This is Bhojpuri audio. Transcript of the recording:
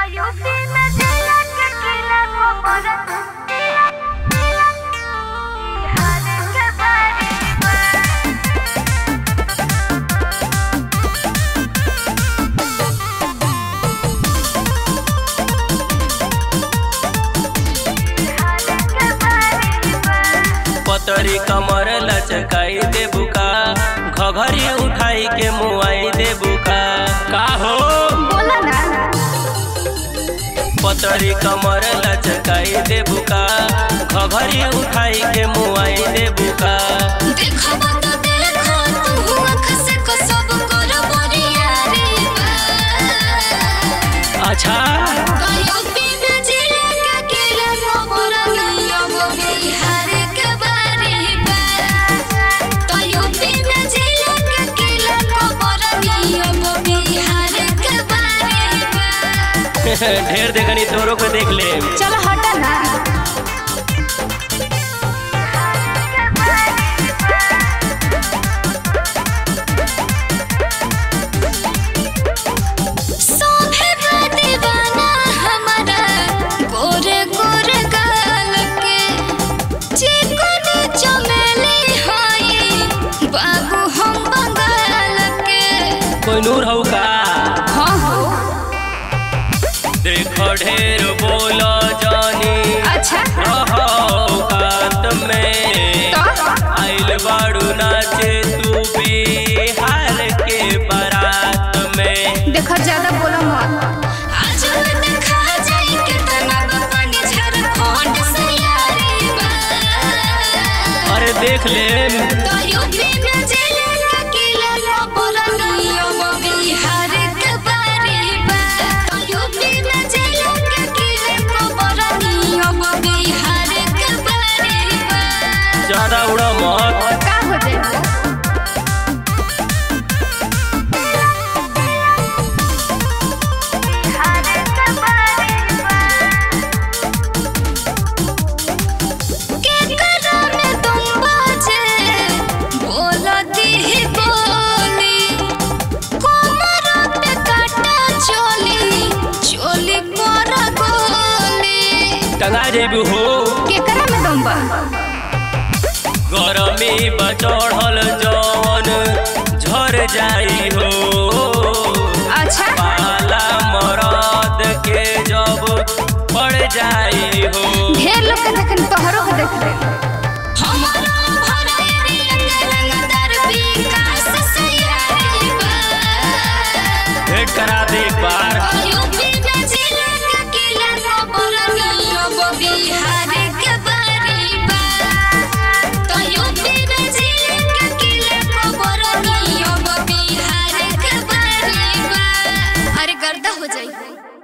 यूपी में जिला के किला को परत बिहार के बारे में बिहार के बारे में पतरी कमर लचकाई दे बुका घघरी उठाई के मुआई दे बुका का हो बोला ना पतरी कमर लचकाई दे बुका घघरी उठाई के मुआई दे बुका देखब तो देखो तू आँख से को सब कर बरियारी बा अच्छा कयो बिना जिले के किला खबर नियम बिहार के बारे बा कयो बिना जिले के किला खबर नियम बिहार के बारे बा ढेर देखनी तोरो को देख ले चलो हटा ना सोभे बा दीवाना हमारा गोरे गोरे गाल के चिकन चमेली होई बाबू हम बंगाल के कोई नूर हो का हाँ हो देख ढेर बोलो जानी अच्छा औकात में तो आइल बाड़ू नाचे तू बिहार के बारात में देखो ज्यादा बोलो मत आज देखा जाई कितना पानी झारखंड से यारी बा अरे देख ले तो यूपी में जिले का किला खबर नियम बिहार के बारे बा तो यूपी में जिले का किला खबर नियम बिहार के बारे बा ज्यादा उड़ा मत का हो जाए के करा में तुम बाजे बोलती ही बोली कोमर पे काटा चोली चोली पर गोली टंगा जेबू हो केकरा में दम बा गरमी बचढ़ल जवन झर जाई हो अच्छा पाला मरद के जब पड़ जाई हो ढेर लोग के देखन तोहरो के देख ले हमारा